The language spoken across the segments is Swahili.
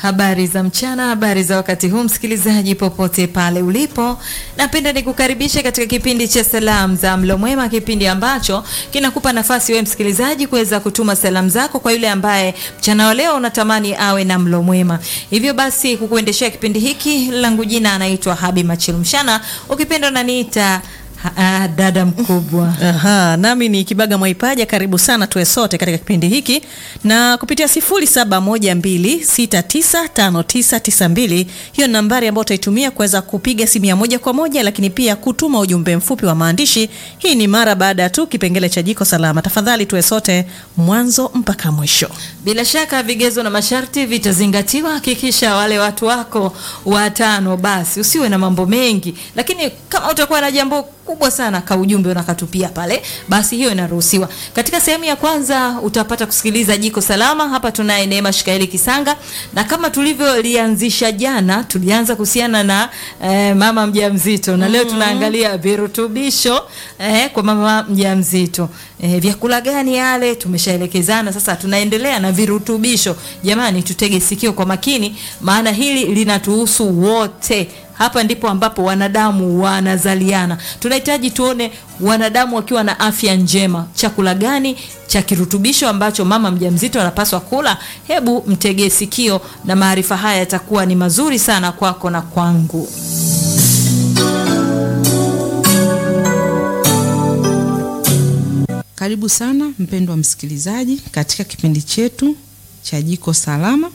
Habari za mchana, habari za wakati huu, msikilizaji popote pale ulipo, napenda nikukaribishe katika kipindi cha salamu za mlo mwema, kipindi ambacho kinakupa nafasi wewe msikilizaji kuweza kutuma salamu zako kwa yule ambaye mchana wa leo unatamani awe na mlo mwema. Hivyo basi, kukuendeshea kipindi hiki, langu jina anaitwa Habi Machilumshana, ukipenda unaniita Ah, dada mkubwa. Aha, nami ni Kibaga Mwaipaja. Karibu sana tuwe sote katika kipindi hiki na kupitia 0712695992 hiyo nambari ambayo utaitumia kuweza kupiga simu ya moja kwa moja, lakini pia kutuma ujumbe mfupi wa maandishi. Hii ni mara baada tu kipengele cha jiko salama. Tafadhali tuwe sote mwanzo mpaka mwisho. Bila shaka vigezo na masharti vitazingatiwa. Hakikisha wale watu wako watano, basi usiwe na mambo mengi, lakini kama utakuwa na jambo kubwa sana ka ujumbe unakatupia pale, basi hiyo inaruhusiwa. Katika sehemu ya kwanza utapata kusikiliza jiko salama. Hapa tunaye Neema Shikaeli Kisanga, na kama tulivyolianzisha jana, tulianza kuhusiana na eh, mama mjamzito na leo tunaangalia virutubisho eh, kwa mama mjamzito. Eh, vyakula gani yale tumeshaelekezana. Sasa tunaendelea na virutubisho. Jamani, tutege sikio kwa makini, maana hili linatuhusu wote. Hapa ndipo ambapo wanadamu wanazaliana. Tunahitaji tuone wanadamu wakiwa na afya njema. Chakula gani cha kirutubisho ambacho mama mjamzito anapaswa kula? Hebu mtegee sikio, na maarifa haya yatakuwa ni mazuri sana kwako na kwangu. Karibu sana mpendwa msikilizaji katika kipindi chetu cha Jiko Salama,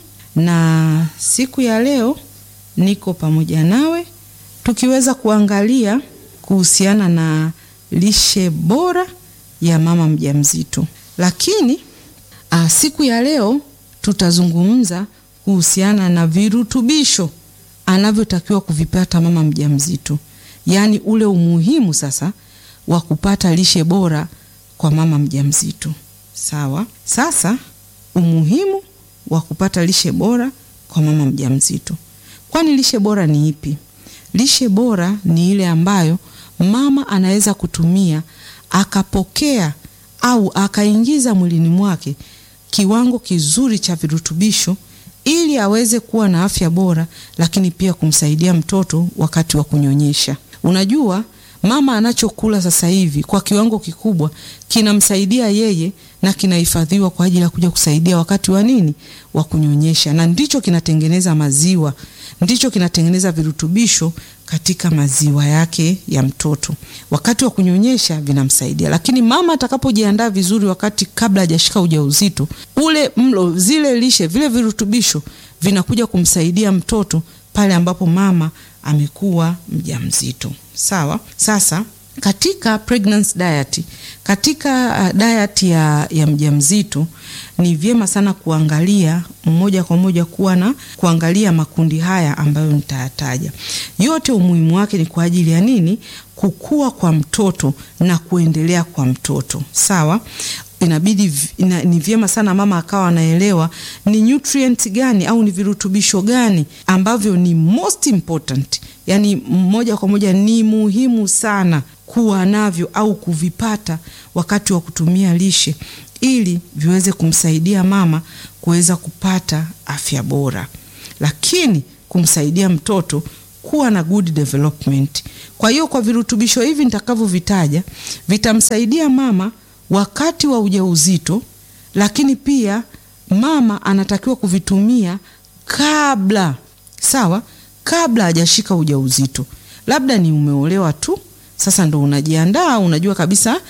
na siku ya leo niko pamoja nawe tukiweza kuangalia kuhusiana na lishe bora ya mama mjamzito. Lakini a, siku ya leo tutazungumza kuhusiana na virutubisho anavyotakiwa kuvipata mama mjamzito, yaani ule umuhimu sasa wa kupata lishe bora kwa mama mjamzito. Sawa? Sasa umuhimu wa kupata lishe bora kwa mama mjamzito. Kwani lishe bora ni ipi? Lishe bora ni ile ambayo mama anaweza kutumia akapokea au akaingiza mwilini mwake kiwango kizuri cha virutubisho ili aweze kuwa na afya bora, lakini pia kumsaidia mtoto wakati wa kunyonyesha. Unajua, mama anachokula sasa hivi kwa kiwango kikubwa kinamsaidia yeye na kinahifadhiwa kwa ajili ya kuja kusaidia wakati wa nini, wa kunyonyesha, na ndicho kinatengeneza maziwa, ndicho kinatengeneza virutubisho katika maziwa yake ya mtoto. Wakati wa kunyonyesha vinamsaidia, lakini mama atakapojiandaa vizuri, wakati kabla hajashika ujauzito, ule mlo, zile lishe, vile virutubisho vinakuja kumsaidia mtoto pale ambapo mama amekuwa mjamzito. Sawa. Sasa katika pregnancy diet, katika uh, diet ya, ya mjamzito ni vyema sana kuangalia moja kwa moja kuwa na kuangalia makundi haya ambayo nitayataja yote. Umuhimu wake ni kwa ajili ya nini? Kukua kwa mtoto na kuendelea kwa mtoto. Sawa inabidi ina, ni vyema sana mama akawa anaelewa ni nutrient gani au ni virutubisho gani ambavyo ni most important, yani moja kwa moja ni muhimu sana kuwa navyo au kuvipata wakati wa kutumia lishe ili viweze kumsaidia mama kuweza kupata afya bora, lakini kumsaidia mtoto kuwa na good development. Kwa hiyo kwa virutubisho hivi nitakavyovitaja vitamsaidia mama wakati wa ujauzito, lakini pia mama anatakiwa kuvitumia kabla, sawa, kabla hajashika ujauzito. Labda ni umeolewa tu sasa ndo unajiandaa, unajua kabisa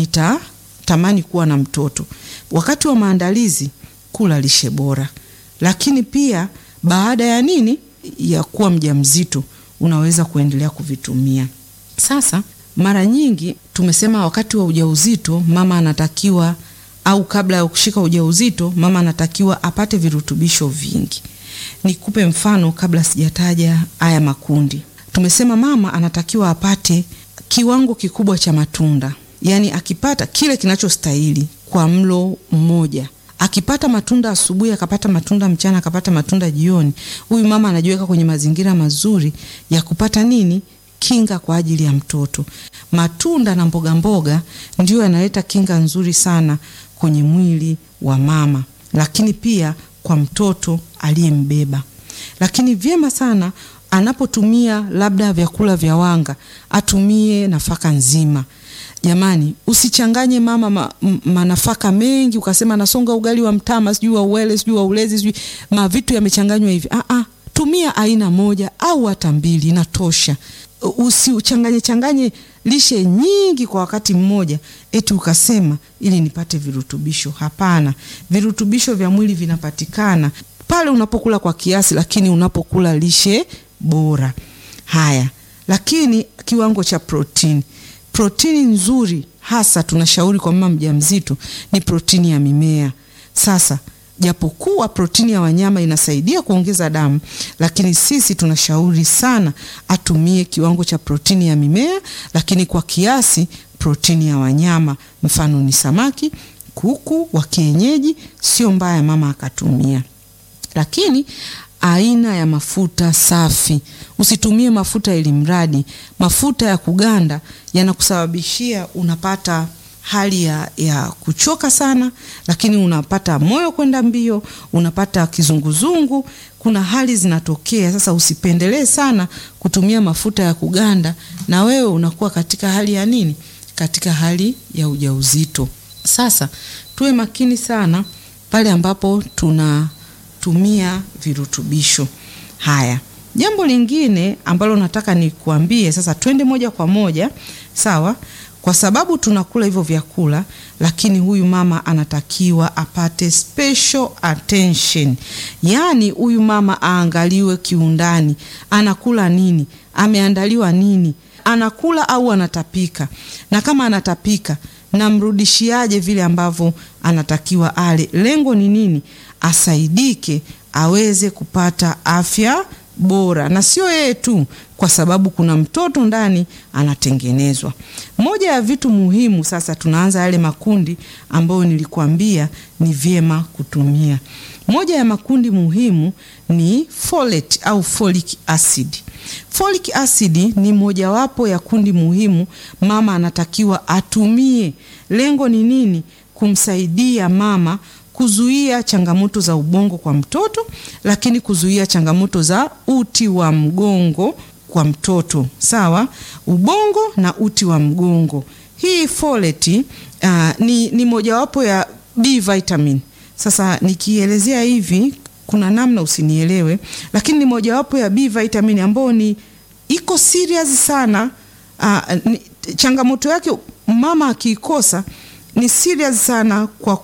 nitatamani kuwa na mtoto. Wakati wa maandalizi, kula lishe bora, lakini pia baada ya nini, ya kuwa mjamzito, unaweza kuendelea kuvitumia. Sasa mara nyingi tumesema wakati wa ujauzito mama anatakiwa au kabla ya kushika ujauzito mama anatakiwa apate virutubisho vingi. Nikupe mfano kabla sijataja haya makundi. Tumesema mama anatakiwa apate kiwango kikubwa cha matunda, yaani akipata kile kinachostahili kwa mlo mmoja. Akipata matunda asubuhi, akapata matunda mchana, akapata matunda jioni, huyu mama anajiweka kwenye mazingira mazuri ya kupata nini kinga kwa ajili ya mtoto. Matunda na mboga mboga ndio yanaleta kinga nzuri sana kwenye mwili wa mama, lakini pia kwa mtoto aliyembeba. lakini vyema sana anapotumia labda vyakula vya wanga atumie nafaka nzima. Jamani, usichanganye mama ma, m- manafaka mengi ukasema nasonga ugali wa mtama sijui wa uwele sijui wa ulezi sijui mavitu yamechanganywa hivi. Ah, ah, tumia aina moja au hata mbili inatosha. Usichanganye changanye lishe nyingi kwa wakati mmoja, eti ukasema ili nipate virutubisho. Hapana, virutubisho vya mwili vinapatikana pale unapokula kwa kiasi, lakini unapokula lishe bora. Haya, lakini kiwango cha protini, protini nzuri hasa tunashauri kwa mama mjamzito ni protini ya mimea. Sasa japokuwa protini ya wanyama inasaidia kuongeza damu, lakini sisi tunashauri sana atumie kiwango cha protini ya mimea, lakini kwa kiasi protini ya wanyama, mfano ni samaki, kuku wa kienyeji, sio mbaya mama akatumia. Lakini aina ya mafuta safi, usitumie mafuta ili mradi. Mafuta ya kuganda yanakusababishia unapata hali ya, ya kuchoka sana, lakini unapata moyo kwenda mbio, unapata kizunguzungu, kuna hali zinatokea. Sasa usipendelee sana kutumia mafuta ya kuganda, na wewe unakuwa katika hali ya nini? Katika hali ya ujauzito. Sasa tuwe makini sana pale ambapo tunatumia virutubisho haya. Jambo lingine ambalo nataka nikuambie sasa, twende moja kwa moja, sawa? Kwa sababu tunakula hivyo vyakula, lakini huyu mama anatakiwa apate special attention, yaani huyu mama aangaliwe kiundani, anakula nini, ameandaliwa nini, anakula au anatapika, na kama anatapika namrudishiaje vile ambavyo anatakiwa ale. Lengo ni nini? Asaidike aweze kupata afya bora, na sio yeye tu, kwa sababu kuna mtoto ndani anatengenezwa. Moja ya vitu muhimu sasa, tunaanza yale makundi ambayo nilikuambia ni vyema kutumia. Moja ya makundi muhimu ni folate au folic acid. Folic acid ni mojawapo ya kundi muhimu mama anatakiwa atumie. Lengo ni nini? Kumsaidia mama kuzuia changamoto za ubongo kwa mtoto, lakini kuzuia changamoto za uti wa mgongo kwa mtoto. Sawa, ubongo na uti wa mgongo. Hii folate uh, ni, ni mojawapo ya B vitamin. Sasa nikielezea hivi kuna namna usinielewe, lakini ni mojawapo ya B vitamin ambayo ni iko serious sana. Uh, ni, changamoto yake mama akiikosa ni serious sana kwa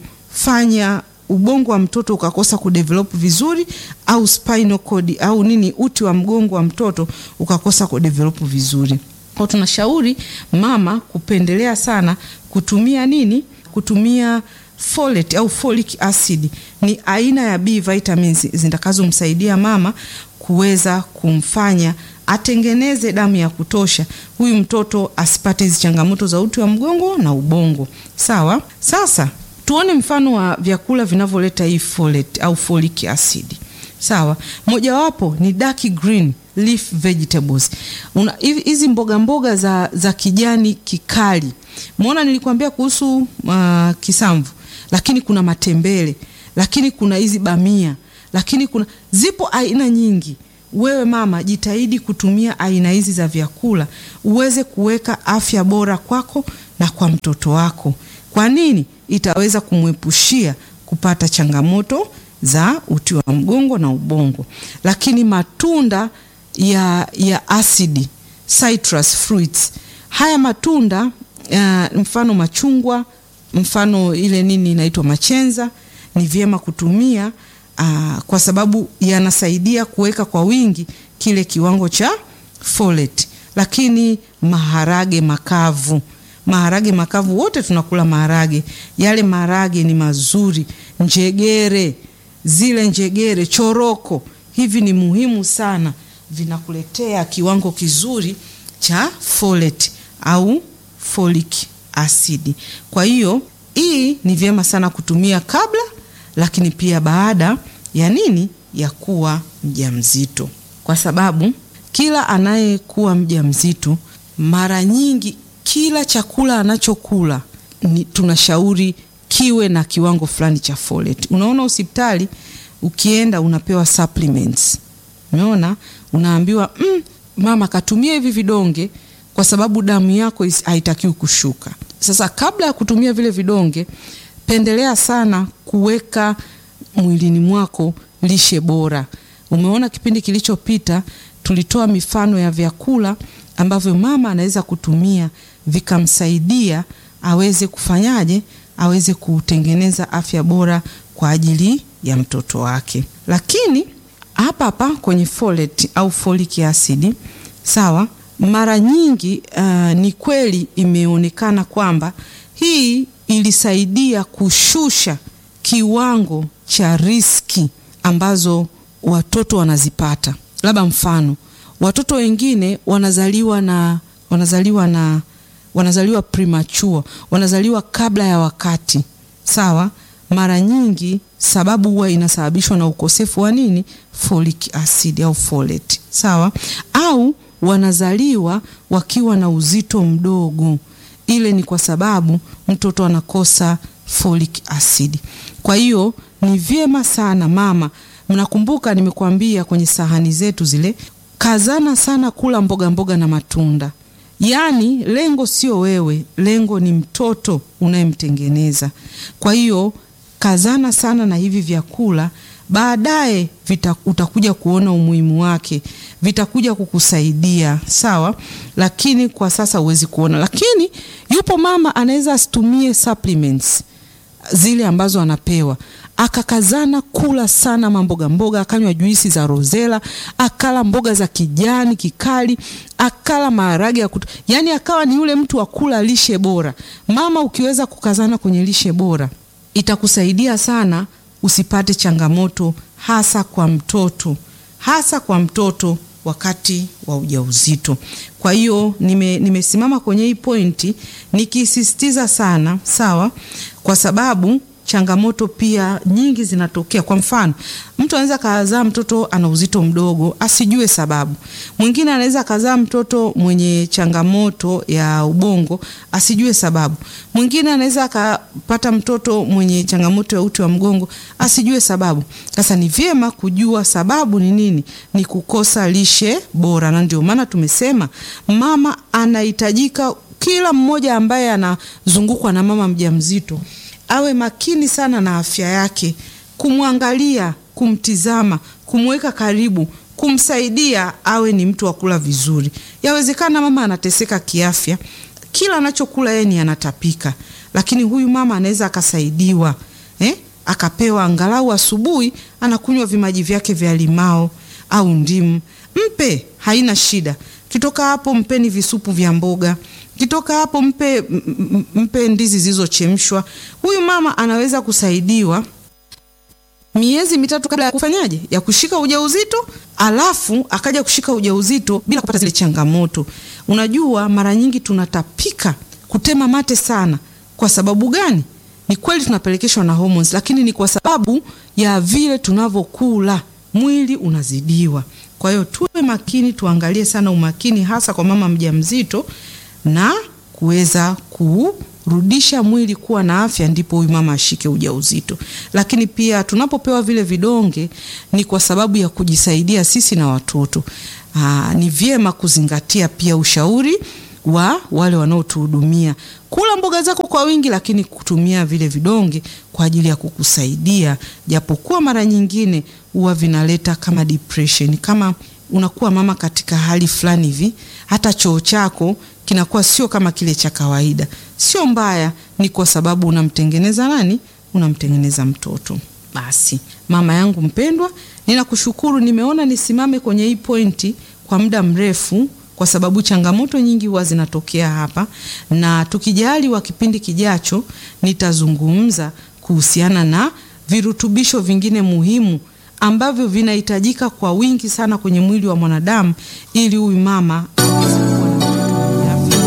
kufanya ubongo wa mtoto ukakosa kudevelop vizuri, au spinal cord au nini, uti wa mgongo wa mtoto ukakosa kudevelop vizuri. Kwa tunashauri mama kupendelea sana kutumia nini, kutumia folate au folic acid. Ni aina ya B vitamins zitakazomsaidia mama kuweza kumfanya atengeneze damu ya kutosha, huyu mtoto asipate hizi changamoto za uti wa mgongo na ubongo. Sawa. Sasa tuone mfano wa vyakula vinavyoleta hii folate au folic acid. Sawa, mojawapo ni dark green leaf vegetables. Una hizi mboga mboga za, za kijani kikali. Muona nilikwambia kuhusu uh, kisamvu, lakini kuna matembele, lakini kuna hizi bamia, lakini kuna zipo aina nyingi. Wewe mama, jitahidi kutumia aina hizi za vyakula uweze kuweka afya bora kwako na kwa mtoto wako. Kwa nini? Itaweza kumwepushia kupata changamoto za uti wa mgongo na ubongo. Lakini matunda ya, ya asidi citrus fruits, haya matunda uh, mfano machungwa, mfano ile nini inaitwa machenza, ni vyema kutumia uh, kwa sababu yanasaidia kuweka kwa wingi kile kiwango cha folate. Lakini maharage makavu maharage makavu, wote tunakula maharage. Yale maharage ni mazuri, njegere, zile njegere, choroko, hivi ni muhimu sana, vinakuletea kiwango kizuri cha folate au folic acid. Kwa hiyo hii ni vyema sana kutumia kabla, lakini pia baada ya nini, ya kuwa mjamzito, kwa sababu kila anayekuwa mjamzito mara nyingi kila chakula anachokula ni tunashauri kiwe na kiwango fulani cha folate. Unaona hospitali ukienda unapewa supplements. Umeona, unaambiwa mm, mama katumia hivi vidonge kwa sababu damu yako is- haitakiwi kushuka. Sasa kabla ya kutumia vile vidonge, pendelea sana kuweka mwilini mwako lishe bora. Umeona kipindi kilichopita tulitoa mifano ya vyakula ambavyo mama anaweza kutumia vikamsaidia aweze kufanyaje, aweze kutengeneza afya bora kwa ajili ya mtoto wake. Lakini hapa hapa kwenye folate au folic acid, sawa, mara nyingi uh, ni kweli imeonekana kwamba hii ilisaidia kushusha kiwango cha riski ambazo watoto wanazipata. Labda mfano, watoto wengine wanazaliwa na wanazaliwa na wanazaliwa premature, wanazaliwa kabla ya wakati. Sawa, mara nyingi sababu huwa inasababishwa na ukosefu wa nini? Folic acid au folate. Sawa, au wanazaliwa wakiwa na uzito mdogo. Ile ni kwa sababu mtoto anakosa folic acid. Kwa hiyo ni vyema sana mama, mnakumbuka nimekuambia kwenye sahani zetu zile, kazana sana kula mboga mboga na matunda. Yaani lengo sio wewe, lengo ni mtoto unayemtengeneza. Kwa hiyo kazana sana na hivi vyakula, baadaye vita- utakuja kuona umuhimu wake, vitakuja kukusaidia sawa, lakini kwa sasa huwezi kuona. Lakini yupo mama anaweza asitumie supplements zile ambazo anapewa akakazana kula sana mamboga mboga, akanywa juisi za rozela, akala mboga za kijani kikali, akala maharage ya kutu, yani akawa ni yule mtu wa kula lishe bora. Mama, ukiweza kukazana kwenye lishe bora itakusaidia sana usipate changamoto, hasa kwa mtoto, hasa kwa mtoto wakati wa ujauzito. Kwa hiyo nime, nimesimama kwenye hii pointi nikisisitiza sana, sawa, kwa sababu changamoto pia nyingi zinatokea. Kwa mfano, mtu anaweza kazaa mtoto ana uzito mdogo asijue sababu. Mwingine anaweza kazaa mtoto mwenye changamoto ya ubongo asijue sababu. Mwingine anaweza akapata mtoto mwenye changamoto ya uti wa mgongo asijue sababu. Sasa ni vyema kujua sababu ni nini, ni kukosa lishe bora, na ndio maana tumesema mama anahitajika, kila mmoja ambaye anazungukwa na mama mjamzito awe makini sana na afya yake, kumwangalia, kumtizama, kumweka karibu, kumsaidia awe ni mtu wa kula vizuri. Yawezekana mama anateseka kiafya, kila anachokula yeye ni anatapika, lakini huyu mama anaweza akasaidiwa eh? akapewa angalau asubuhi anakunywa vimaji vyake vya limao au ndimu, mpe, haina shida. Kitoka hapo mpeni visupu vya mboga kitoka hapo mpe, m- m- mpe ndizi zilizochemshwa. Huyu mama anaweza kusaidiwa miezi mitatu kabla ya kufanyaje, ya kushika ujauzito, alafu akaja kushika ujauzito bila kupata zile changamoto. Unajua, mara nyingi tunatapika, kutema mate sana. Kwa sababu gani? Ni kweli tunapelekeshwa na hormones, lakini ni kwa sababu ya vile tunavyokula, mwili unazidiwa. Kwa hiyo tuwe makini, tuangalie sana umakini, hasa kwa mama mjamzito na kuweza kurudisha mwili kuwa na afya, ndipo huyu mama ashike ujauzito. Lakini pia tunapopewa vile vidonge ni kwa sababu ya kujisaidia sisi na watoto. Aa, ni vyema kuzingatia pia ushauri wa wale wanaotuhudumia. Kula mboga zako kwa wingi, lakini kutumia vile vidonge kwa ajili ya kukusaidia, japokuwa mara nyingine huwa vinaleta kama depression, kama unakuwa mama katika hali fulani hivi, hata choo chako kinakuwa sio kama kile cha kawaida. Sio mbaya, ni kwa sababu unamtengeneza nani? Unamtengeneza mtoto. Basi mama yangu mpendwa, ninakushukuru. Nimeona nisimame kwenye hii pointi kwa muda mrefu kwa sababu changamoto nyingi huwa zinatokea hapa, na tukijaliwa kipindi kijacho nitazungumza kuhusiana na virutubisho vingine muhimu ambavyo vinahitajika kwa wingi sana kwenye mwili wa mwanadamu ili huyu mama aweze kuwa na mtoto mwenye afya.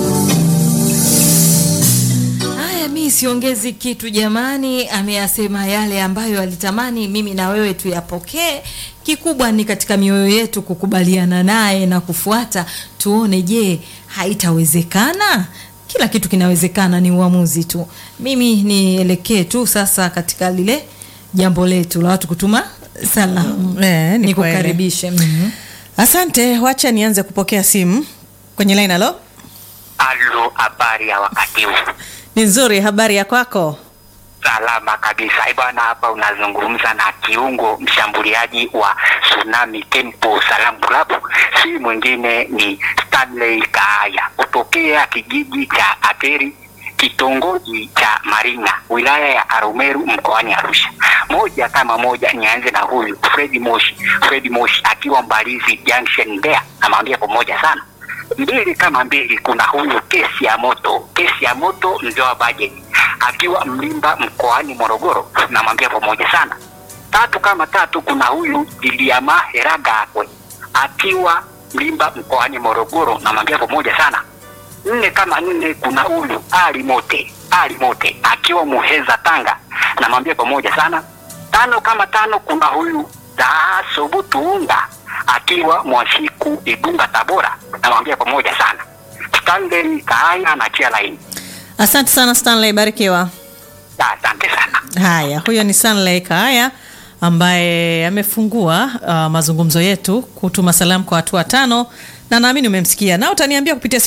Haya, mi siongezi kitu jamani. Ameyasema yale ambayo alitamani mimi na wewe tuyapokee. Kikubwa ni katika mioyo yetu kukubaliana naye na kufuata, tuone, je, haitawezekana? Kila kitu kinawezekana, ni uamuzi tu. Mimi nielekee tu sasa katika lile jambo letu la watu kutuma salamu Eh, ni kweli. nikukaribishe Mhm. Asante, wacha nianze kupokea simu kwenye line. Halo, Alo, habari ya wakati huu? ni nzuri. Habari ya kwako? Salama kabisa. Eh bwana, hapa unazungumza na kiungo mshambuliaji wa Tsunami Tempo Salam Club, si mwingine ni Stanley Kaaya kutokea kijiji cha Ateri kitongoji cha Maringa wilaya ya Arumeru mkoani Arusha. Moja kama moja, nianze na huyu Fredi Moshi. Fredi Moshi akiwa Mbalizi Junction Mbeya, namwambia pamoja sana mbili kama mbili, kuna huyu kesi ya moto, kesi ya moto mzee wa bajeti akiwa Mlimba mkoani Morogoro, namwambia pamoja sana. Tatu kama tatu, kuna huyu Liliama Heragakwe akiwa Mlimba mkoani Morogoro, namwambia pamoja sana. Nne kama nne, kuna huyu Ali Mote, Ali Mote akiwa Muheza Tanga, namwambia pamoja sana. Tano kama tano, kuna huyu Daasobutuunga akiwa Mwashiku Igunga Tabora, namwambia pamoja sana. Stanley Kaaya na chia laini. Asante sana Stanley, barikiwa. Asante sana. Haya, huyo ni Stanley Kaaya ambaye amefungua uh, mazungumzo yetu kutuma salamu kwa watu watano na naamini umemsikia na utaniambia kupitia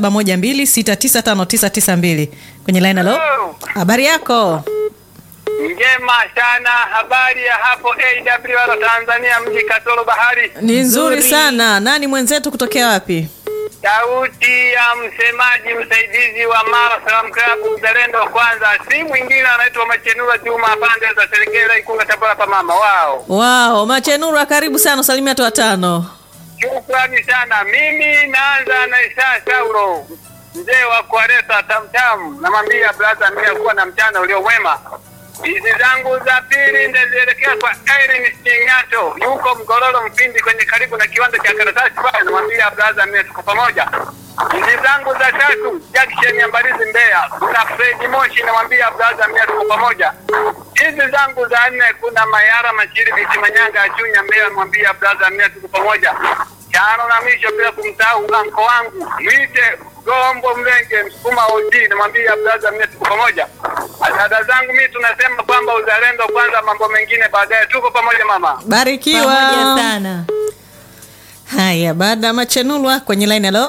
0712695992 kwenye line. Halo, habari yako? Njema sana. Habari ya hapo AWR Tanzania, mji Katoro Bahari. Ni nzuri sana. Nani mwenzetu kutokea wapi? Sauti ya msemaji msaidizi wa Mara Salam Club Mzalendo wa kwanza, si mwingine anaitwa Machenura Juma, pande za Serengela, Ikunga, Tabora pa mama wao. Wao, Machenura, karibu sana, usalimia watu watano. Shukrani sana. Mimi naanza na Isa Saulo, mzee wa kuareta tamtam, namwambia brother, mimi kuwa na mchana ulio mwema. Hizi zangu za pili ndazielekea kwa Irene Stingato, yuko Mgororo Mpindi, kwenye karibu na kiwanda cha karatasi pale, namwambia brother, mimi tuko pamoja. Hizi zangu za tatu Jackson ya Mbalizi Mbeya, kuna Fred Moshi, namwambia brother, mimi tuko pamoja. Hizi zangu za nne kuna Mayara Machiri Biti Manyanga Achunya Mbeya, namwambia brother, mimi tuko pamoja. Tano na mwisho bila kumsahau anko wangu mwite Gombo Mlenge Msukuma OG, namwambia brother, mimi tuko pamoja. Dada zangu mimi tunasema kwamba uzalendo kwanza, mambo mengine baadaye. Tuko pamoja mama. Barikiwa pamoja sana Haya, baada ya Machenulwa kwenye line. Halo,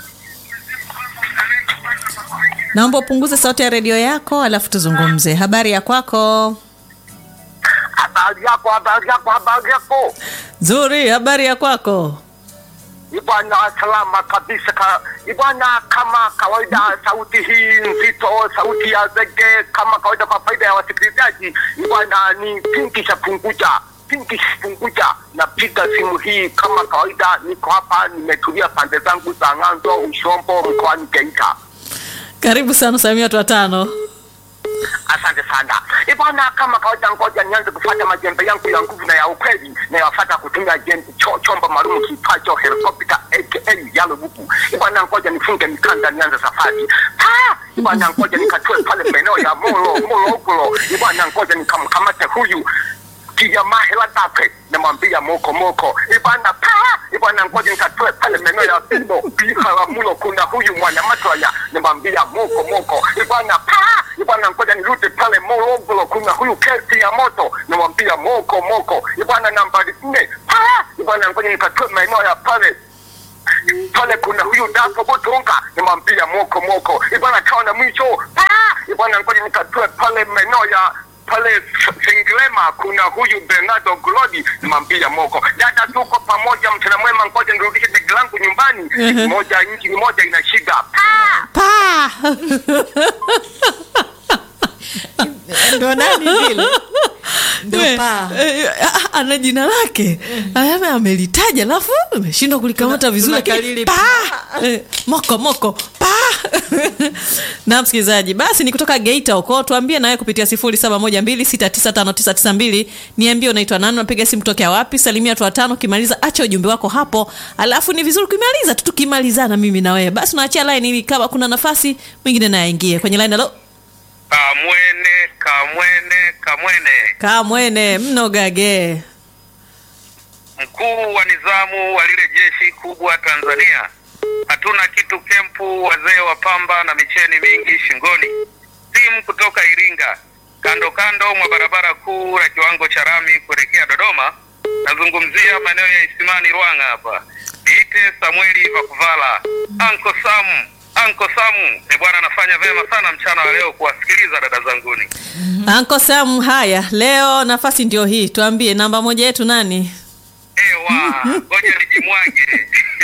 naomba upunguze sauti ya redio yako alafu tuzungumze. Habari ya kwako? Habari yako, habari yako, habari yako. Nzuri, habari ya kwako? Ibwana, salama kabisa ka, ibwana, kama kawaida, sauti hii nzito, sauti ya zege, kama kawaida, kwa faida ya wasikilizaji, ibwana, ni Pinki Shapunguja, Pinki Shapunguja. Napiga simu hii kama kawaida, niko hapa, nimetulia pande zangu za Ng'anzo, Ushombo, mkoani Geita. Karibu sana, usalimia watu watano. Asante sana ibwana, kama kawaida, ngoja nianze kufuata majembe yangu ya nguvu na ya ukweli, nayafuata kutumia jembe cho, chombo maalum kiitwacho helikopta aka yalo buku. Ibwana, ngoja nifunge mikanda, nianze safari. Ah, ibwana, ngoja nikatue pale maeneo ya Molo Molo Ogolo. Ibwana, ngoja nikamkamate huyu kijamaa hela tape namwambia moko moko ibana pa ibana ngoja nikatoe pale maeneo ya Bino Biharamulo, kuna huyu mwana Matwaya namwambia moko moko ibana pa ibana ngoja nirudi pale Morogoro, kuna huyu kesi ya moto namwambia moko moko ibana nambari nne pa ibana ngoja nikatoe maeneo ya pale pale kuna huyu Dapo Botonga nimwambia moko moko ibana kaona mwisho pa ibana ngoja nikatoe pale maeneo ya pale Senglema kuna huyu Bernardo Glodi nimwambia moko dada, tuko pamoja, mchana mwema, ngoja nirudishe begi langu nyumbani. Moja nchi ni moja ina shida Pa! Pa! ndo nani vile ndo We, paa eh, ah, ana jina lake Ame- amelitaja alafu ameshindwa kulikamata Tuna- vizuri lakini tunakalili pa! Eh, moko moko pa na msikilizaji basi ni kutoka geita huko tuambie nawe kupitia 0712695992 niambie unaitwa nani unapiga simu kutokea wapi salimia watu watano ukimaliza acha ujumbe wako hapo alafu ni vizuri ukimaliza tu tukimalizana mimi na wewe basi unaachia line ili kama kuna nafasi mwingine naye aingie kwenye line halo Kamwene, kamwene, kamwene. kamwene mnogage Mkuu wa nizamu wa lile jeshi kubwa Tanzania, hatuna kitu kempu, wazee wa pamba na micheni mingi shingoni. Timu kutoka Iringa, kando kando mwa barabara kuu ya kiwango cha rami kuelekea Dodoma. Nazungumzia maeneo ya Isimani Ruanga hapa. Niite Samueli Vakuvala. Anko Sam, Anko Samu. E bwana, anafanya vyema sana mchana wa leo kuwasikiliza dada zanguni. Anko Sam, haya leo nafasi ndio hii, tuambie namba moja yetu nani? Ewa, ngoja nijimwage.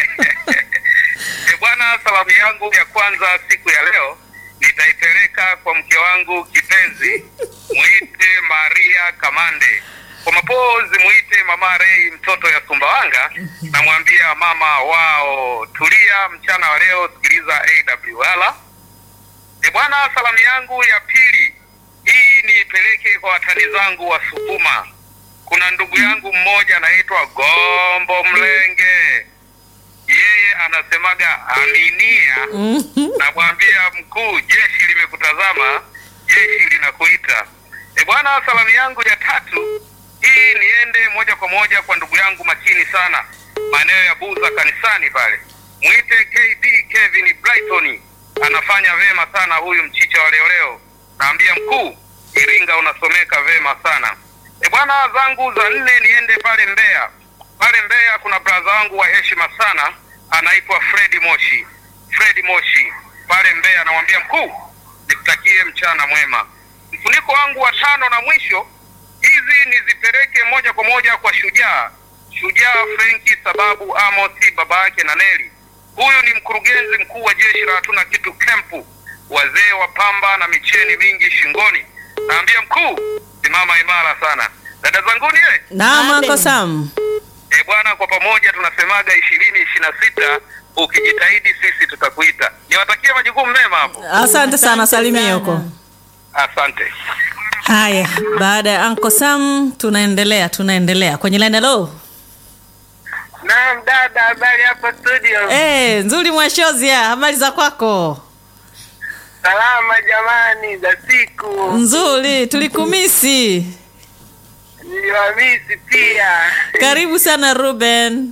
E bwana, salamu yangu ya kwanza siku ya leo nitaipeleka kwa mke wangu kipenzi, mwite Maria Kamande. Kwa mapozi mwite Mama Rei, mtoto ya Sumbawanga. Namwambia mama wao, tulia mchana wa leo, sikiliza AWR. E bwana, salamu yangu ya pili hii niipeleke kwa watani zangu wa Sukuma. Kuna ndugu yangu mmoja anaitwa Gombo Mlenge, yeye anasemaga aminia. Namwambia mkuu, jeshi limekutazama, jeshi linakuita. E bwana, salamu yangu ya tatu hii niende moja kwa moja kwa ndugu yangu makini sana, maeneo ya Buza kanisani pale, mwite KD Kevin Brighton, anafanya vema sana huyu mchicha wa leo leo. Naambia mkuu, Iringa unasomeka vema sana. E bwana, zangu za nne niende pale Mbeya. Pale Mbeya kuna braza wangu wa heshima sana anaitwa Fredi Moshi. Fredi Moshi pale Mbeya, namwambia mkuu, nikutakie mchana mwema. Mfuniko wangu wa tano na mwisho, hizi nizipeleke moja kwa moja kwa Shujaa, Shujaa Frenki sababu Amosi baba yake na Neli. Huyu ni mkurugenzi mkuu wa jeshi la hatuna kitu kempu, wazee wa pamba na micheni mingi shingoni. Naambia mkuu, simama imara sana. Dada zanguni ye, Naam, Abe. Anko Sam. e bwana, kwa pamoja tunasemaga ishirini ishirini na sita ukijitahidi sisi tutakuita. Niwatakie majukumu mema hapo, Asante sana, Asante salimie sana. huko. asante. Haya, baada ya Anko Sam tunaendelea, tunaendelea kwenye line. Hello. Naam dada, habari hapo studio? Eh, nzuri Mwashozia, habari za kwako? Salama jamani, za siku Nzuri, tulikumisi. niliwamisi pia. Karibu sana Ruben.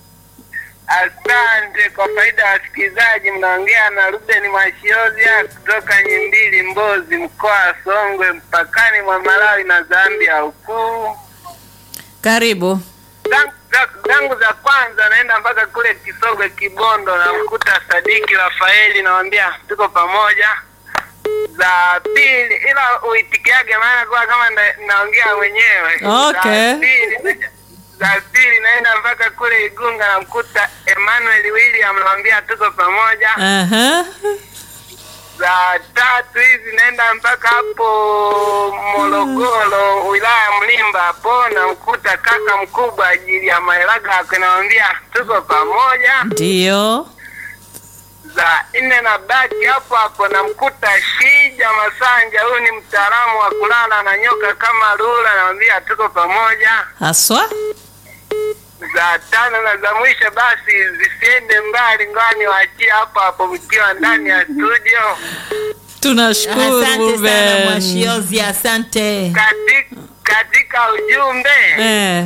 Asante kwa faida ya wasikilizaji, mnaongea na Ruben Mwashiozia kutoka Nyimbili, Mbozi, mkoa wa Songwe, mpakani mwa Malawi na Zambia huku. Karibu. Zangu- za- zangu za kwanza naenda mpaka kule Kisogwe, Kibondo, namkuta Sadiki Rafaeli, nawambia tuko pamoja. Za pili, ila uitikiage, maana kwa kama na, naongea mwenyewe. Okay. Za pili, za pili naenda mpaka kule Igunga, namkuta Emmanuel William, nawambia tuko pamoja. Aha. za tatu hizi naenda mpaka hapo Morogoro, wilaya ya Mlimba hapo, namkuta kaka mkubwa ajili ya maelaga yake, namwambia tuko pamoja. Ndio. Za nne na baki hapo hapo, namkuta Shija Masanja, huyu ni mtaalamu wa kulala na nyoka kama lula, namwambia tuko pamoja. Haswa? Za tano na za mwisho basi zisiende mbali, ngani waachie hapo hapo mkiwa ndani ya studio. Tunashukuru Asante sana Ruben. Mwashiozi, asante. Katika, katika ujumbe Eh.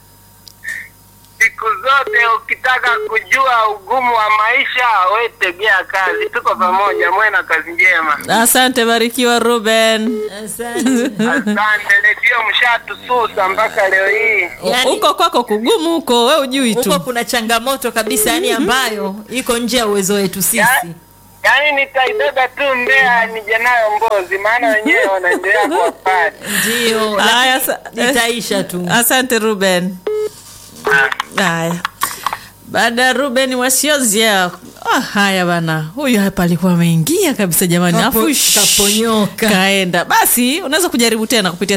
siku zote ukitaka kujua ugumu wa maisha we tegea kazi. Tuko pamoja, mwe na kazi njema. Asante, barikiwa Ruben. Asante. Asante, redio mshatususa mpaka leo hii. Yaani- Huko kwako kugumu huko, we ujui Huko tu. kuna changamoto kabisa, yani ambayo iko nje ya uwezo wetu sisi. Yaani nitaibeba tu Mbeya nije nayo Mbozi, maana wenyewe wanaendelea kuwapata. Ndio, Haya, lakini sa- litaisha tu. Asante Ruben. Haya, baada ya Ruben Wasiozia. Ah, haya bana, huyu hapa alikuwa ameingia kabisa jamani, Kapo- afu shh, kaponyoka. kaenda. Basi unaweza kujaribu tena kupitia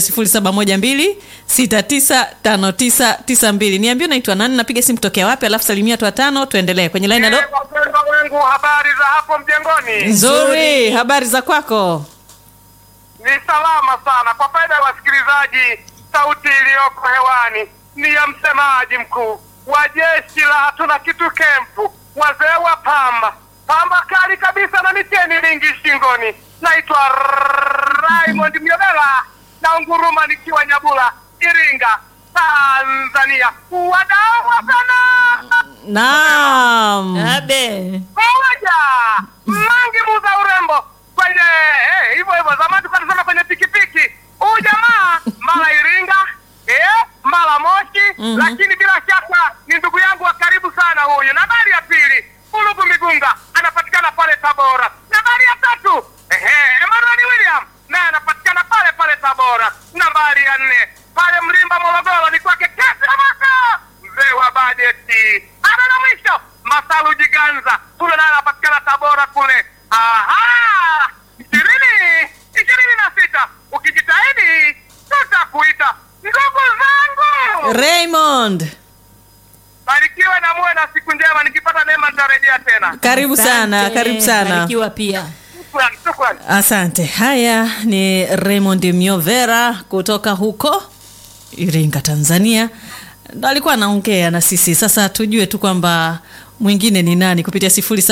0712695992. Niambie unaitwa nani, napiga simu tokea wapi, alafu salimia watu watano, tuendelee kwenye line. Halo, Wapendwa wangu, habari za hapo mjengoni? nzuri, habari za kwako? Ni salama sana. Kwa faida ya wasikilizaji, sauti iliyoko hewani ni ya msemaji mkuu wa jeshi la hatuna kitu kempu, wazee wa pamba pamba kali kabisa na miteni mingi shingoni. Naitwa Raymond Myobela na unguruma nikiwa Nyabula, Iringa, Tanzania. Wadau wa sana Naam. Abe. moja mangi muza urembo kwenye eh, hivyo hivyo zamani tulikuwa tunasema kwenye pikipiki huyu jamaa mara Iringa eh, mara Moshi lakini bila shaka ni ndugu yangu wa karibu sana huyu. Nambari ya pili Ulugu Migunga anapatikana pale Tabora. Nambari ya tatu ehe, Emmanuel William naye anapatikana pale pale Tabora. Nambari ya nne pale Mlimba Morogoro ni kwake Kesi Amaka mzee wa bajeti. Ana na mwisho Masalu Jiganza kule naye anapatikana Tabora kule. Aha, ishirini ishirini na sita ukijitahidi tutakuita ndugu zangu. Raymond, Barikiwe na muwe na siku njema. Nikipata neema nitarejea tena. karibu sana, Asante, karibu sana. barikiwa pia. Shukrani, shukrani. Asante. Haya ni Raymond Myovera kutoka huko Iringa, Tanzania, ndo alikuwa anaongea na sisi. Sasa tujue tu kwamba mwingine ni nani kupitia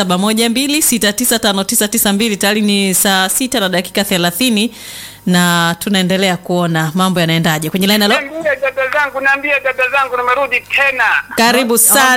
0712695992 tayari ni saa sita na dakika thelathini na tunaendelea kuona mambo yanaendaje kwenye line. Halo, Niambie dada zangu, niambie dada zangu, nimerudi tena. karibu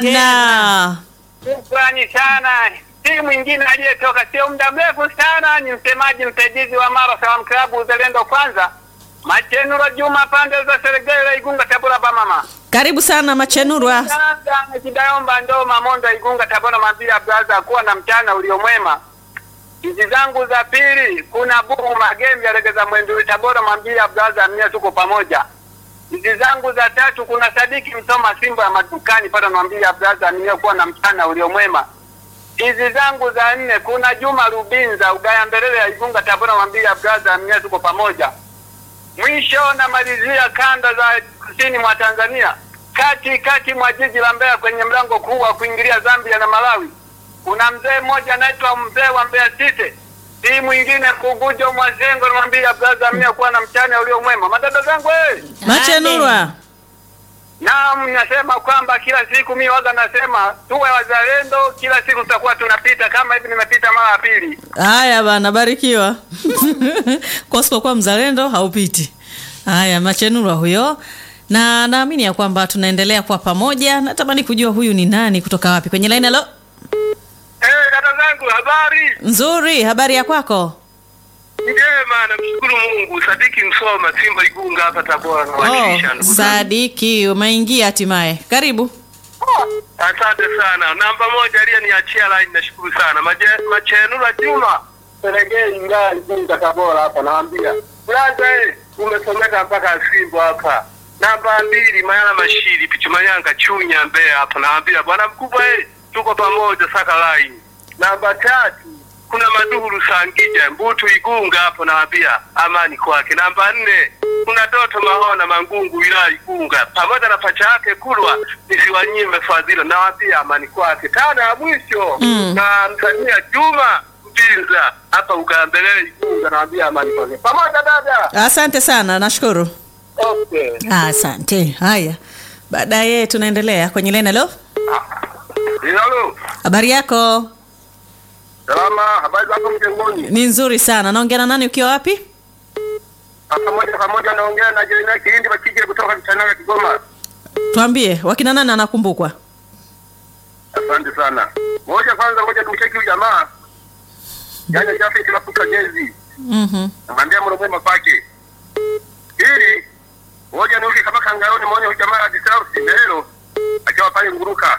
sana. Shukrani sana. Si mwingine aliyetoka sio muda mrefu sana, ni msemaji msaidizi wa Mara Salaam Club Uzalendo Kwanza, Machenuro Juma, pande za Serengeti, Igunga, Tabora, Bamama. Karibu sana Machenurwa. Sasa Kidayomba ndo Mamondo, Igunga, Tabora, Mambia Braza, kuwa na mchana uliomwema. Hizi zangu za pili, kuna Buhu Magembe, Regeza Mwenduri, Tabora, Mambia Braza, mia tuko pamoja. Hizi zangu za tatu, kuna Sadiki Msoma, Simba ya madukani pale, Mambia Braza, mia kuwa na mchana uliomwema. Hizi zangu za nne, kuna Juma Rubinza, Ugaya Mbelele ya Igunga, Tabora, Mambia Braza, mia tuko pamoja. Mwisho namalizia kanda za kusini mwa Tanzania, kati kati mwa jiji la Mbeya, kwenye mlango kuu wa kuingilia Zambia na Malawi. Kuna mzee mmoja anaitwa mzee wa Mbeya City, si mwingine Kugujo Mwazengo, namwambia braza, mia kuwa na mchana ulio mwema. Madada zangu eh, Machenurwa. naam, nasema kwamba kila siku mi waga nasema tuwe wazalendo, kila siku tutakuwa tunapita kama hivi, nimepita mara ya pili. Haya bana, barikiwa. kwa usipokuwa mzalendo haupiti. Haya, Machenurwa huyo, na naamini ya kwamba tunaendelea kwa pamoja. Natamani kujua huyu ni nani kutoka wapi kwenye line. Halo, Eh, dada zangu habari nzuri, habari ya kwako? njema, namshukuru Mungu. Sadiki Msoma, Simba Igunga hapa Tabora, Oh, nawakilisha ndugu zangu. Sadiki, umeingia hatimaye. Karibu. Asante sana. Namba moja aliyeniachia line, nashukuru sana. Maje- Machenura Juma Serengei ngaa Igunga Tabora hapa, naambia brother, eh, umesomeka mpaka Simba hapa. Namba mbili Mayala Mashiri Pichumanyanga Chunya Mbeya hapa, naambia bwana mkubwa, eh, tuko pamoja saka line. Namba tatu kuna Maduhuru Sangija Mbutu Igunga hapo, naambia amani kwake. Namba nne kuna Doto Mahona Mangungu wilaya Igunga pamoja na pacha yake Kulwa nisiwanyime fadhila, nawaambia amani kwake. Tano ya mwisho Mm. na msania Juma Mpinza hapa Ugambelele Igunga, nawaambia amani kwake. Pamoja dada. Asante sana, nashukuru. Okay. Asante. Haya, baadaye tunaendelea kwenye line. Halo, Halo. habari yako? Salama, habari zako mjengoni? Ni nzuri sana. Naongea na nani ukiwa wapi? Hapa moja kwa moja naongea na Jeremia Kilindi Bakije kutoka Kitanaga Kigoma. Tuambie, wakina nani anakumbukwa? Asante sana. Moja kwanza, ngoja tumcheki huyu jamaa. Yaani Jafet tunakuta jezi. Mhm. Namwambia mwana mwema kwake. Ili ngoja niuke kama kangaroni muone huyu jamaa ajisahau Sindelo akiwa pale Nguruka.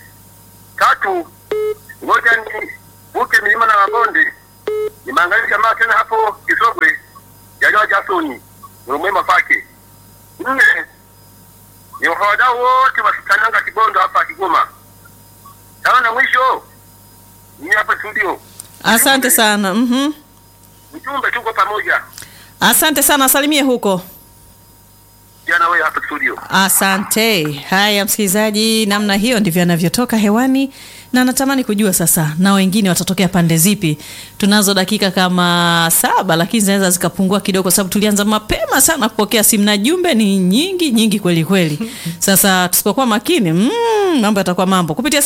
Tatu, ngoja ni uke milima na mabonde. Nimeangalia jamaa tena hapo Kisogwe. Yajua Jasoni. Mwana mwema kwake. Nne, ni wadau wote wa Kitananga Kibondo hapa Kigoma. Sawa na mwisho ni hapa studio. Asante sana. Mhm. Mjumbe tuko pamoja. Asante sana, salimie huko. Jana wewe hapa studio. Asante. Haya, msikilizaji, namna hiyo ndivyo anavyotoka hewani, na natamani kujua sasa na wengine watatokea pande zipi. Tunazo dakika kama saba, lakini zinaweza zikapungua kidogo, kwa sababu tulianza mapema sana kupokea simu na jumbe ni nyingi nyingi kweli kweli. Sasa tusipokuwa makini, mm, mambo yatakuwa mambo. Kupitia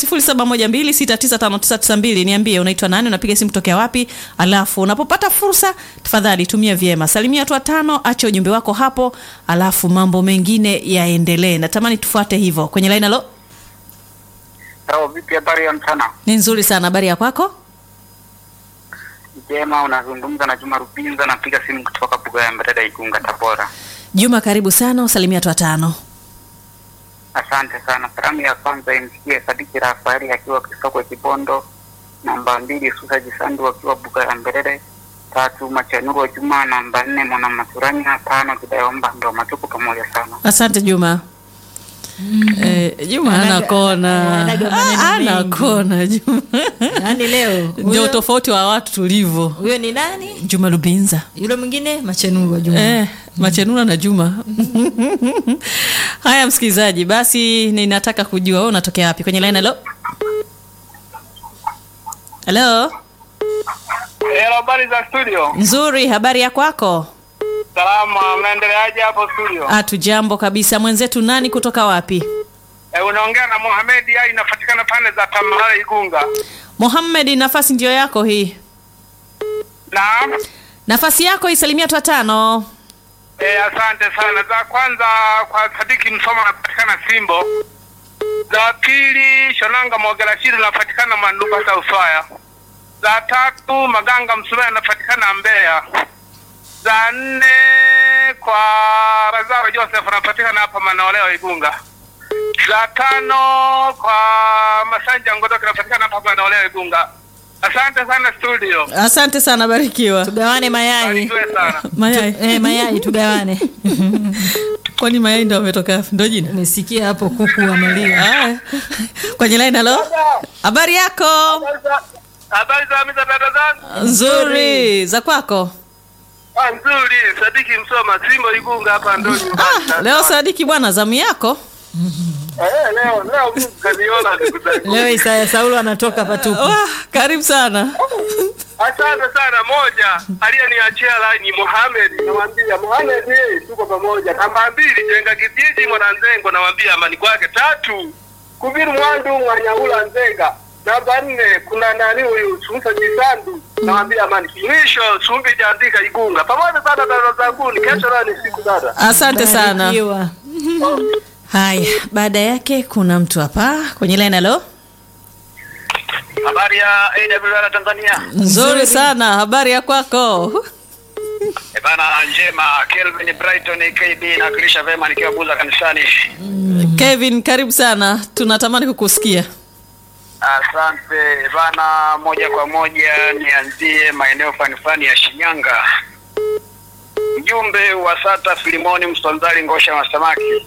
0712695992 niambie unaitwa nani, unapiga simu kutokea wapi, alafu unapopata fursa tafadhali tumia vyema, salimia watu watano, acha ujumbe wako hapo, alafu mambo mengine yaendelee. Natamani tufuate hivyo kwenye line. Halo, Sawa, vipi habari ya mchana? ni nzuri sana, habari ya kwako? njema. Unazungumza na Juma Rupinza, napiga simu kutoka Buga ya Mbareda, Igunga, Tabora. Juma, karibu sana, usalimia watu watano. Asante sana. Salamu ya kwanza imsikie Sadiki Rafaeli akiwa Kisokwe Kibondo. Namba mbili Susaji Sandu akiwa Buga ya Mbarede. Tatu Machanuru wa Juma. Namba nne Mwana Maturanya. Tano Kidayomba ndo matuku pamoja sana. Asante Juma. Eh, Juma Anaga- ana kona, anaga maneno Ah, ana mengi. kona Juma. Yaani leo Ndio huyo- tofauti wa watu tulivyo. huyo ni nani? Juma Lubinza. Yule mwingine Machenuru wa Juma. Eh, Machenura na Juma. Haya msikilizaji, basi ninataka kujua wewe unatokea wapi kwenye line halo? Halo? Hello, habari za studio? Nzuri, habari ya kwako? Salama, mnaendeleaje hapo studio? Hatu jambo kabisa. Mwenzetu nani kutoka wapi? E, unaongea na Mohamed Ali, inapatikana pande za Tamale Igunga. Mohamed, nafasi ndio yako hii. Naam. Nafasi yako isalimia watu watano. E, asante sana. Za kwanza kwa Sadiki Msoma anapatikana Simbo. Za pili Shonanga Mogerashiri anapatikana Manduka Sauswaya. Za tatu Maganga Msumea anapatikana Mbeya. Za nne kwa Razaro Joseph anapatikana hapa Manaoleo Igunga. Za tano kwa Masanja Ngodoke anapatikana hapa Manaoleo Igunga. Asante sana studio. Asante sana, barikiwa. Tugawane mayai. Barikiwe sana. Mayai. Eh, mayai tugawane. Kwani mayai ndio ametoka wapi? Ndio jina? Umesikia hapo kuku wamelia. Haya. Kwenye line halo? Habari yako? Habari za mita dada zangu? Nzuri. Za kwako? Ah, nzuri. Sadiki Msoma, Simbo Igunga hapa ndo nyumbani. Ah, leo Sadiki bwana, zamu yako? Eh, leo leo Mungu kaniona ndugu zangu. Leo Isaya Saulo anatoka patupu. Wah, karibu sana. Asante sana. Moja aliyeniachia line Mohamed, namwambia Mohamed, eh, tuko pamoja. Namba mbili jenga kijiji Mwananzengo, namwambia amani kwake. Tatu kubiru mwandu Mwanyaula Nzenga. Namba nne kuna nani huyu Sumsa Jisandu, namwambia amani. Mwisho Sumbi Jandika Igunga. Pamoja sana dada zangu, ni kesho leo ni siku dada. Asante sana. Barikiwa. Haya, baada yake kuna mtu hapa kwenye line halo? Habari ya AWR Tanzania. Nzuri sana. Habari ya kwako? E bana, njema. Kelvin Brighton KB nawakilisha vema nikiwa Buza kanisani. Kevin, karibu sana. Tunatamani kukusikia. Asante E bana, moja kwa moja nianzie maeneo fani fani ya Shinyanga. Mjumbe wa SATA Filimoni Msonzali Ngosha wa samaki,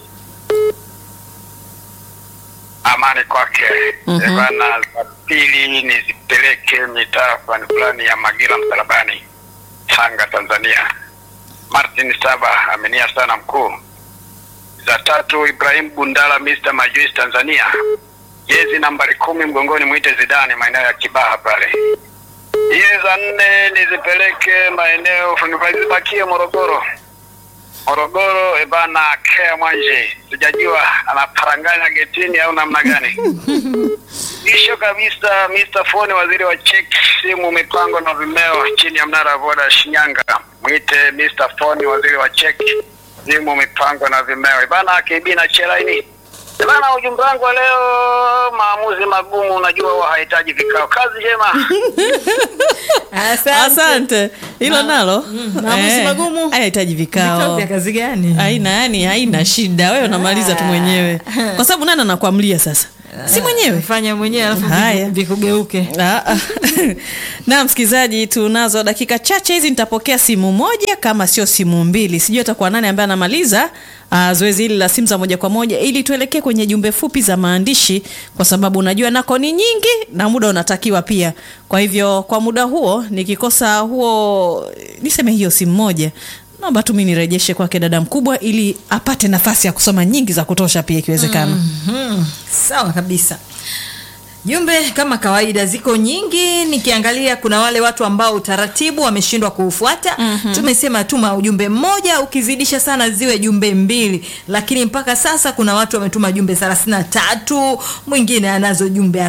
amani kwake. Mhm. E bana, za pili nizipeleke mitaa fani fulani ya Magila Msalabani, Tanga, Tanzania. Martin Saba amenia sana mkuu. Za tatu Ibrahim Bundala Mr. Majuis Tanzania, jezi nambari kumi mgongoni mwite Zidane, maeneo ya Kibaha pale. Hizi za nne nizipeleke maeneo nizibakie Morogoro. Morogoro ebana, Kea Mwanje, sijajua anaparanganya getini au namna gani. Mwisho kabisa Mr. Foni, waziri wa cheki, simu, mipango na vimeo chini ya mnara wa Voda Shinyanga, mwite Mr. Foni, waziri wa cheki, simu, mipango na vimeo. Ibana KB na chelaini. Ibana, ujumbe wangu wa leo, maamuzi magumu, unajua huwa hahitaji vikao. Kazi njema. Asante. Asante. Hilo Ma- nalo mm, maamuzi Eh, magumu. hayahitaji Vikao vikao. vya kazi gani? Haina yani, haina shida. Wewe unamaliza tu mwenyewe, kwa sababu nani anakuamlia sasa? Si mwenyewe. Fanya mwenyewe alafu Haya. viku- vikugeuke. Ah, ah. na msikilizaji, tunazo dakika chache hizi, nitapokea simu moja kama sio simu mbili, sijui atakuwa nani ambaye anamaliza uh, zoezi hili la simu za moja kwa moja, ili tuelekee kwenye jumbe fupi za maandishi, kwa sababu unajua nako ni nyingi na muda unatakiwa pia. Kwa hivyo kwa muda huo, nikikosa huo, niseme hiyo simu moja naomba tu mimi nirejeshe kwake dada mkubwa, ili apate nafasi ya kusoma nyingi za kutosha pia ikiwezekana. Mhm, sawa kabisa. Jumbe kama kawaida ziko nyingi, nikiangalia kuna wale watu ambao utaratibu wameshindwa kuufuata. Tumesema tuma ujumbe mmoja, ukizidisha sana ziwe jumbe mbili, lakini mpaka sasa kuna watu wametuma jumbe 33, mwingine anazo jumbe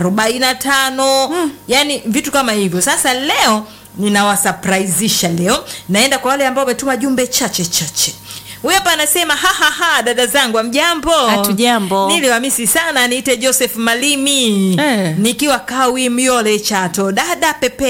45, yani vitu kama hivyo. Sasa leo ninawasurpriseisha leo, naenda kwa wale ambao wametuma jumbe chache chache. Huyu hapa anasema ha ha ha, dada zangu amjambo. Hatujambo. Niliwamisi sana, niite Joseph Malimi Eh. nikiwa Kawi Myole Chato. Dada Pepea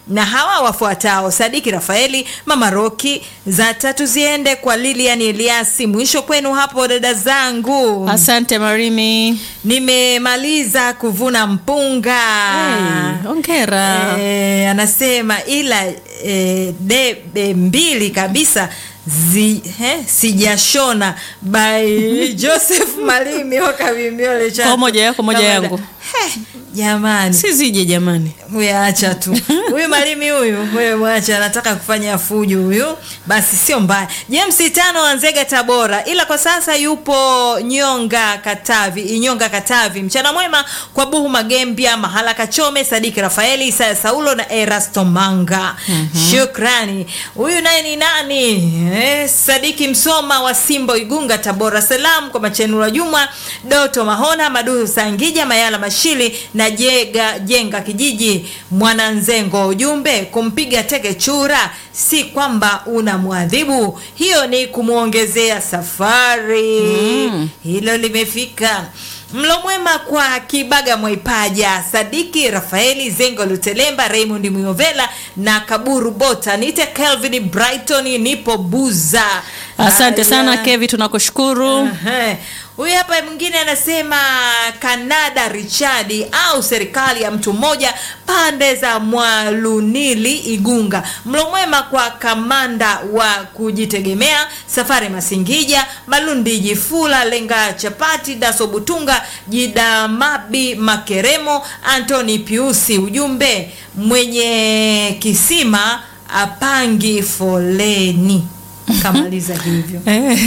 na hawa wafuatao: Sadiki Rafaeli, Mama Roki. Za tatu ziende kwa Lilian Eliasi. Mwisho kwenu hapo dada zangu. Asante Marimi. Nimemaliza kuvuna mpunga. Hey, hongera. Eh, anasema ila eh, debe mbili kabisa zi, eh, sijashona by Joseph Malimi wakavimiole cha Kwa moja yako, moja yangu. Heh, jamani Si zije jamani. huyu acha tu huyu Malimi huyu wewe mwacha anataka kufanya fujo huyu basi sio mbaya James tano Wanzega Tabora ila kwa sasa yupo Nyonga Katavi Inyonga Katavi mchana mwema kwa Buhu Magembia Mahala Kachome Sadiki Rafaeli Isaya Saulo na Erasto Manga shukrani huyu naye ni nani eh, Sadiki Msoma wa Simbo Igunga Tabora salam kwa Machenura Juma Doto Mahona Maduhu Sangija Mayala Mashili na Jega Jenga kijiji Mwananzengo. Ujumbe kumpiga teke chura si kwamba unamwadhibu, hiyo ni kumwongezea safari. Hilo limefika. Mlo mwema kwa Kibaga Mwaipaja, Sadiki Rafaeli Zengo Lutelemba, Raymond Muyovela na Kaburu Bota. Nite Kelvin Brighton, nipo Buza. Asante Haya. sana Kevi, tunakushukuru. Ehe. Huyu hapa mwingine anasema Kanada Richadi au serikali ya mtu mmoja pande za Mwalunili Igunga. Mlo mwema kwa kamanda wa kujitegemea Safari Masingija, Malundi Jifula, Lenga Chapati, Daso Butunga, Jidamabi Makeremo, Anthony Piusi. Ujumbe mwenye kisima apangi foleni. Kamaliza hivyo.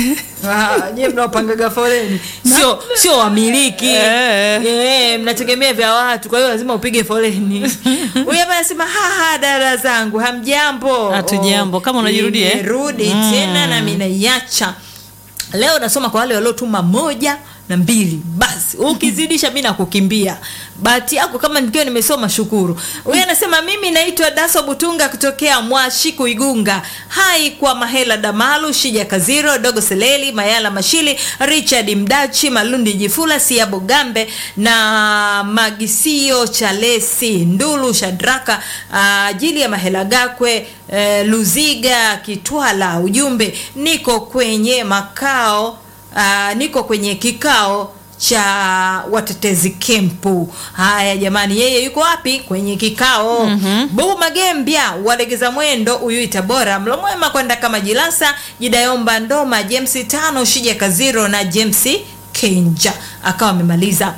Ah, nyie mnaopangaga foleni sio sio wamiliki Eh. Eh, mnategemea vya watu kwa hiyo lazima upige foleni huyu hapa anasema haha dada zangu hamjambo Hatujambo. Kama unajirudia, eh? rudi tena na mimi naiacha leo nasoma kwa wale waliotuma moja na mbili basi ukizidisha mi nakukimbia bahati yako kama nikiwa nimesoma shukuru huyu anasema mimi naitwa daso butunga kutokea mwashiku igunga hai kwa mahela damalu shija kaziro dogo seleli mayala mashili richard mdachi malundi jifula siabo gambe na magisio chalesi ndulu shadraka ajili ya mahela gakwe eh, luziga kitwala ujumbe niko kwenye makao uh, niko kwenye kikao cha watetezi kempu haya jamani yeye yuko wapi kwenye kikao mm-hmm. buu magembya walegeza mwendo huyu itabora mlomwema kwenda kama jilasa jidayomba ndoma james tano shija kaziro na james kenja akawa amemaliza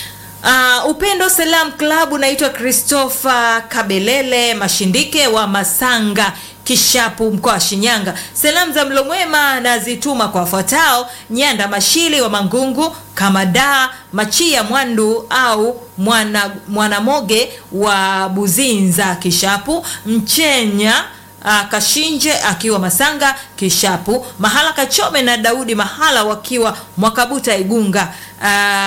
Uh, Upendo Salam Club naitwa Christopher Kabelele Mashindike wa Masanga Kishapu mkoa wa Shinyanga. Salamu za mlo mwema nazituma kwa wafuatao: Nyanda Mashili wa Mangungu, Kamada Machia Mwandu au mwana Mwanamoge wa Buzinza Kishapu, Mchenya Uh, Kashinje akiwa Masanga Kishapu, Mahala Kachome na Daudi Mahala wakiwa Mwakabuta Igunga, uh,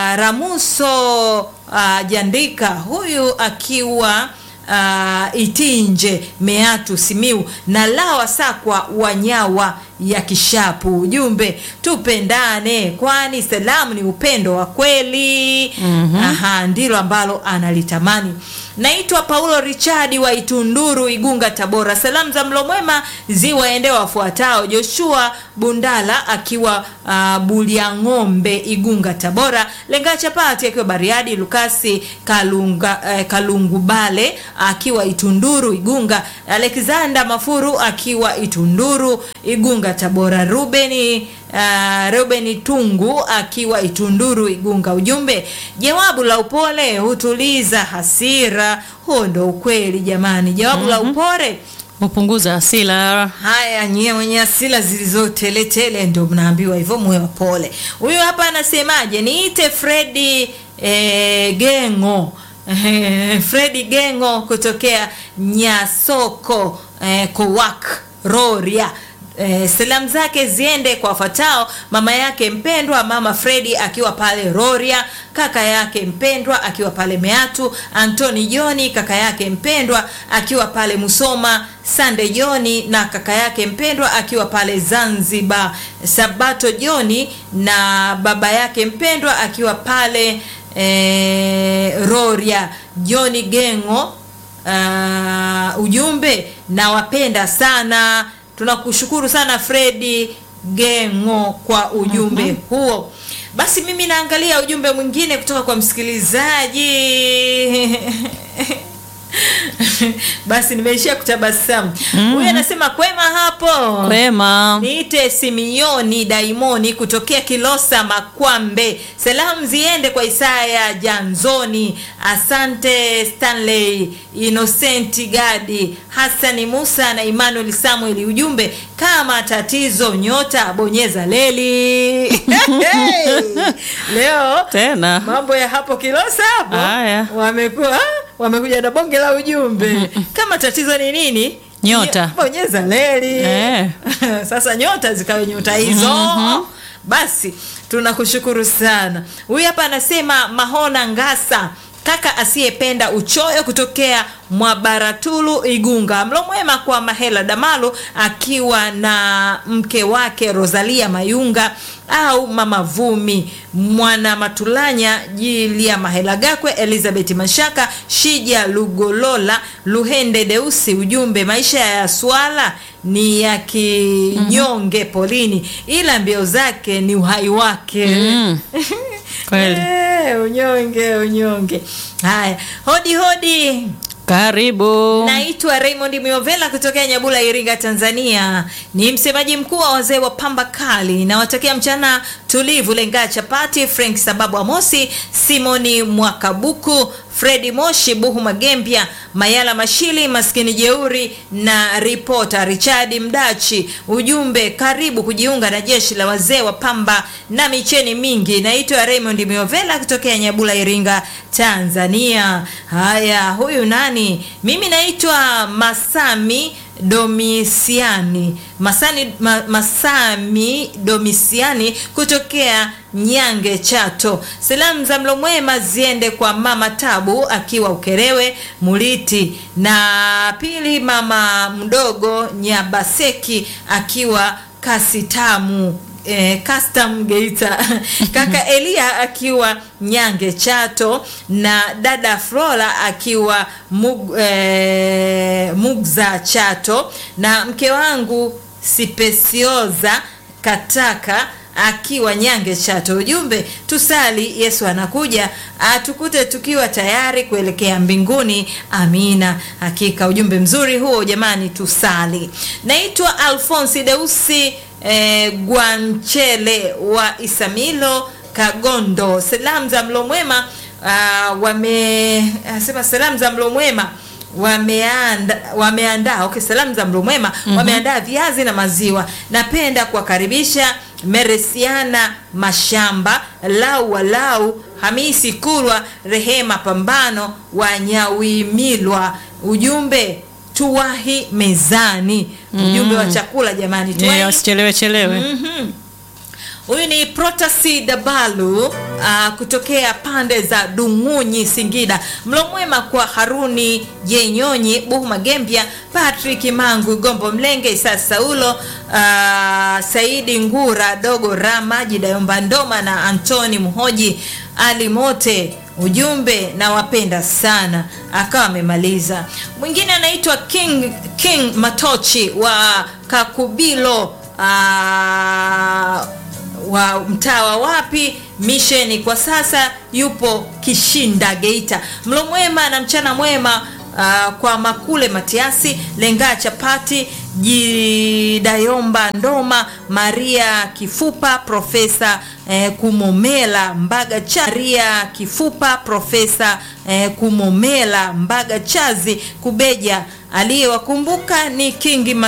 Ramuso uh, Jandika huyu akiwa uh, Itinje Meatu Simiu na Lawa Sakwa Wanyawa ya Kishapu. Ujumbe tupendane, kwani salamu ni upendo wa kweli. mm-hmm. Aha, ndilo ambalo analitamani. Naitwa Paulo Richadi wa Itunduru, Igunga, Tabora. Salamu za mlo mwema ziwaende wafuatao: Joshua Bundala akiwa uh, Buliang'ombe, Igunga, Tabora, Lenga Chapati akiwa Bariadi, Lukasi Kalunga, eh, Kalungubale akiwa Itunduru, Igunga, Alexander Mafuru akiwa Itunduru, Igunga, Tabora, Rubeni Uh, Ruben Tungu akiwa Itunduru Igunga. Ujumbe, jawabu la upole hutuliza hasira. Huo ndo ukweli jamani, jawabu la upole Upunguza hasila. Haya, nyie wenye asila zilizoteletele ndio mnaambiwa hivyo, muwe wapole. Huyu hapa anasemaje? Niite Fredi eh, Gengo eh, Fredi Gengo kutokea Nyasoko eh, Kowak Roria. Eh, salamu zake ziende kwa wafuatao: mama yake mpendwa mama Fredi akiwa pale Roria, kaka yake mpendwa akiwa pale Meatu, Antoni Joni kaka yake mpendwa akiwa pale Musoma, Sande Joni na kaka yake mpendwa akiwa pale Zanzibar, Sabato Joni na baba yake mpendwa akiwa pale eh, Roria, Joni Gengo uh, ujumbe nawapenda sana tunakushukuru sana fredi gengo kwa ujumbe huo basi mimi naangalia ujumbe mwingine kutoka kwa msikilizaji basi nimeishia kutabasamu huyu anasema kwema hapo Kwema. niite simioni daimoni kutokea kilosa makwambe salamu ziende kwa isaya janzoni asante stanley innocent gadi hasani musa na emmanuel samuel ujumbe kama tatizo nyota bonyeza leli leo Tena. mambo ya hapo kilosa hapo Haya. wamekuwa wamekuja na bonge la ujumbe kama tatizo ni nini Nyota. bonyeza leli Eh. sasa nyota zikawe nyota hizo basi tunakushukuru sana huyu hapa anasema mahona ngasa kaka asiyependa uchoyo kutokea mwabaratulu igunga mlo mwema kwa mahela damalu akiwa na mke wake rosalia mayunga au mama vumi mwana matulanya jilia mahela gakwe elizabeth mashaka shija lugolola luhende deusi ujumbe maisha ya swala ni ya kinyonge polini ila mbio zake ni uhai wake Mm. Kweli. Eh, unyonge unyonge haya hodi hodi Karibu. naitwa raymond miovela kutokea nyabula iringa tanzania ni msemaji mkuu wa wazee wa pamba kali nawatakia mchana tulivu lengaa chapati frank sababu amosi simoni mwakabuku fredi moshi buhu magembya mayala mashili maskini jeuri na ripota richadi mdachi ujumbe karibu kujiunga na jeshi la wazee wa pamba na micheni mingi naitwa raymond miovela kutokea nyabula iringa tanzania haya huyu nani mimi naitwa masami domisiani masani ma, masami domisiani kutokea nyange chato salamu za mlo mwema ziende kwa mama tabu akiwa ukerewe muliti na pili mama mdogo nyabaseki akiwa kasitamu eh, custom geita kaka elia akiwa nyange chato na dada flora akiwa mug, eh, mugza chato na mke wangu sipesioza kataka akiwa nyange chato ujumbe tusali yesu anakuja atukute tukiwa tayari kuelekea mbinguni amina hakika ujumbe mzuri huo jamani tusali naitwa alfonsi deusi eh, gwanchele wa isamilo kagondo salamu za mlo mwema uh, wame asema salamu za mlo mwema wameanda wameandaa okay, salamu za mlo mwema mm-hmm. wameandaa viazi na maziwa napenda kuwakaribisha meresiana mashamba lau walau hamisi kurwa rehema pambano wanyawimilwa ujumbe tuwahi mezani ujumbe wa chakula jamani tuwahi Yeah, wasichelewe chelewe. Mhm. huyu ni protasi dabalu uh, kutokea pande za dungunyi singida mlo mwema kwa haruni jenyonyi buhu magembya patrick mangu gombo mlenge isa saulo uh, saidi ngura dogo rama jidayomba ndoma na antoni mhoji ali mote ujumbe nawapenda sana akawa amemaliza mwingine anaitwa king king matochi wa kakubilo uh, wa mtaa wa wapi misheni kwa sasa yupo kishinda geita mlo mwema na mchana mwema Uh, kwa makule matiasi lengaa chapati jidayomba ndoma maria kifupa profesa eh, kumomela mbaga cha maria kifupa profesa eh, kumomela mbaga chazi kubeja aliyewakumbuka ni kingi